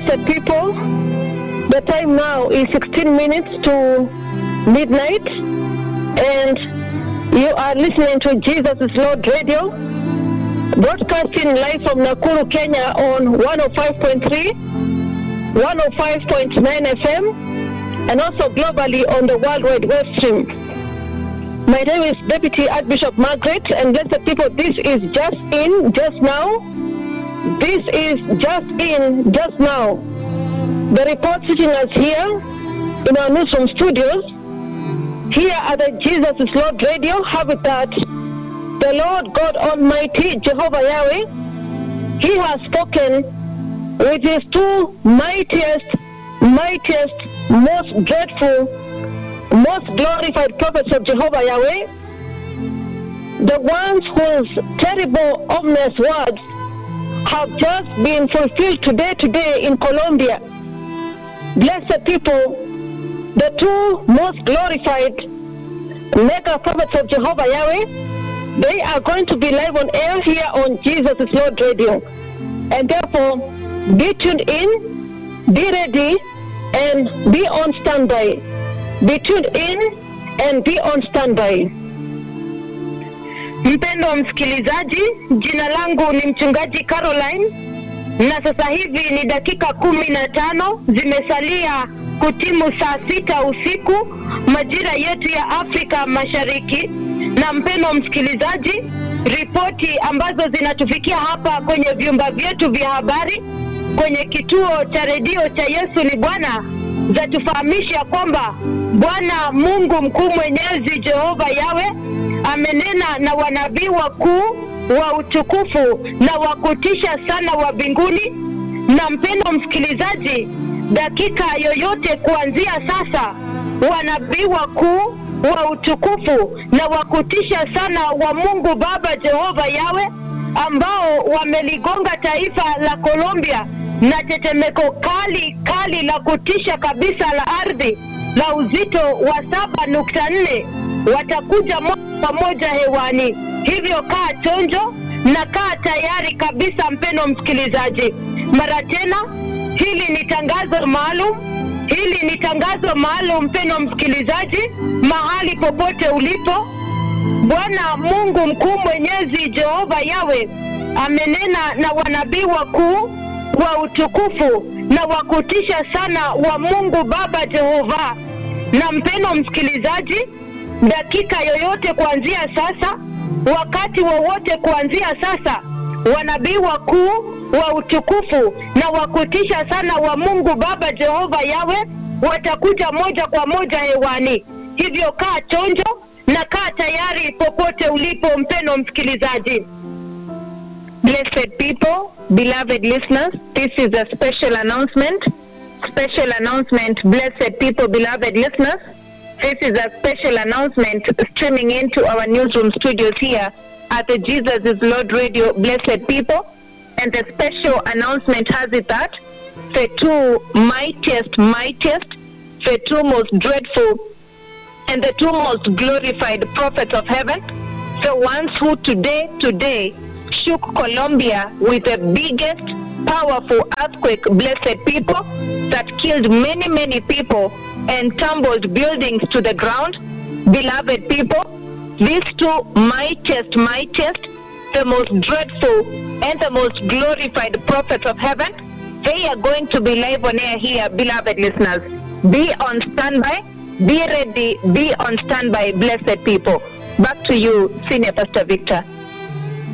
Blessed people, the time now is 16 minutes to midnight, and you are listening to Jesus is Lord Radio, broadcasting live from Nakuru, Kenya on 105.3, 105.9 FM, and also globally on the World Wide Web stream. My name is Deputy Archbishop Margaret, and blessed people, this is just in, just now. This is just in, just now. The report sitting us here in our newsroom studios, here at the Jesus is Lord Radio Habitat, the Lord God Almighty, Jehovah Yahweh, He has spoken with His two mightiest, mightiest, most dreadful, most glorified prophets of Jehovah Yahweh, the ones whose terrible, ominous words have just been fulfilled today, today in Colombia. Blessed people, the two most glorified mega prophets of Jehovah Yahweh, they are going to be live on air here on Jesus is Lord Radio. And therefore, be tuned in, be ready, and be on standby. Be tuned in and be on standby. Mpendo msikilizaji, jina langu ni mchungaji Caroline, na sasa hivi ni dakika kumi na tano zimesalia kutimu saa sita usiku majira yetu ya Afrika Mashariki. Na mpendo msikilizaji, ripoti ambazo zinatufikia hapa kwenye vyumba vyetu vya habari kwenye kituo cha redio cha Yesu ni Bwana zatufahamisha kwamba Bwana Mungu mkuu mwenyezi Jehova Yawe amenena na wanabii wakuu wa utukufu na wa kutisha sana wa mbinguni. Na mpendo msikilizaji, dakika yoyote kuanzia sasa, wanabii wakuu wa utukufu na wa kutisha sana wa Mungu Baba Jehova Yawe ambao wameligonga taifa la Colombia na tetemeko kali kali la kutisha kabisa la ardhi la uzito wa saba nukta nne watakuja moja kwa moja hewani. Hivyo kaa chonjo na kaa tayari kabisa, mpendo msikilizaji. Mara tena, hili ni tangazo maalum, hili ni tangazo maalum, mpendo msikilizaji, mahali popote ulipo, Bwana Mungu mkuu mwenyezi Jehova Yawe amenena na wanabii wakuu wa utukufu na wa kutisha sana wa Mungu Baba Jehova. Na mpendo msikilizaji, dakika yoyote kuanzia sasa, wakati wowote kuanzia sasa, wanabii wakuu wa utukufu na wa kutisha sana wa Mungu Baba Jehova Yawe watakuja moja kwa moja hewani. Hivyo kaa chonjo na kaa tayari popote ulipo, mpendo msikilizaji. Blessed people, beloved listeners, this is a special announcement. Special announcement, blessed people, beloved listeners. This is a special announcement streaming into our newsroom studios here at the Jesus is Lord Radio, blessed people. And the special announcement has it that the two mightiest, mightiest, the two most dreadful, and the two most glorified prophets of heaven, the ones who today, today, shook Colombia with the biggest powerful earthquake, blessed people, that killed many, many people and tumbled buildings to the ground. Beloved people, these two mightiest, mightiest, the most dreadful and the most glorified prophets of heaven, they are going to be live on air here, beloved listeners. Be on standby, be ready, be on standby, blessed people. Back to you, Senior Pastor Victor.